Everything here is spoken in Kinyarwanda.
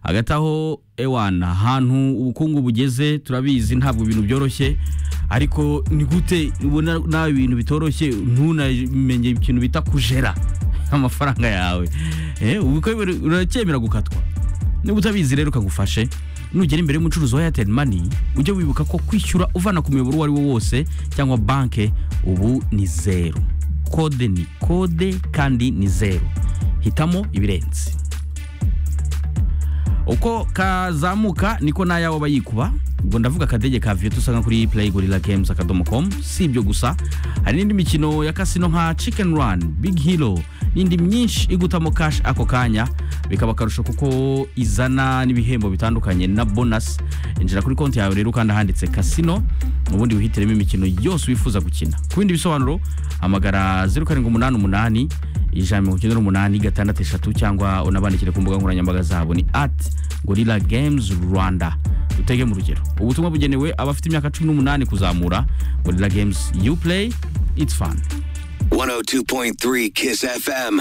hagati aho ewana ahantu ubukungu bugeze turabizi ntabwo ibintu byoroshye ariko ni gute ubona nawe ibintu bitoroshye ntunamenye ikintu bita kujera amafaranga yawe Eh, ubu ko uracyemera gukatwa niba utabizi rero ukagufashe nugera imbere y'umucuruzi wa airtel money ujye wibuka ko kwishyura uvana ku muyoboro uwo ari wo wose cyangwa banke ubu ni zeru kode ni kode kandi ni zeru hitamo ibirenze uko kazamuka niko n'ayawe aba yikuba ubwo ndavuga akadege ka viyo usanga kuri play gorilla games akadomo com si ibyo gusa hari n'indi mikino ya kasino nka chicken run big hero n'indi myinshi igutamo cash ako kanya bikaba akarusho kuko izana n'ibihembo bitandukanye na bonus injira kuri konti yawe rero kandi ahanditse kasino ubundi wihitiremo imikino yose wifuza gukina ku bindi bisobanuro hamagara zeru karindwi umunani umunani ijana na mirongo icyenda n'umunani gatandatu eshatu cyangwa unabandikire ku mbuga nkoranyambaga zabo ni ati gorilla games rwanda dutege mu rugero ubutumwa bugenewe abafite imyaka cumi n'umunani kuzamura gorilla games you play it's fun 102.3 Kiss FM.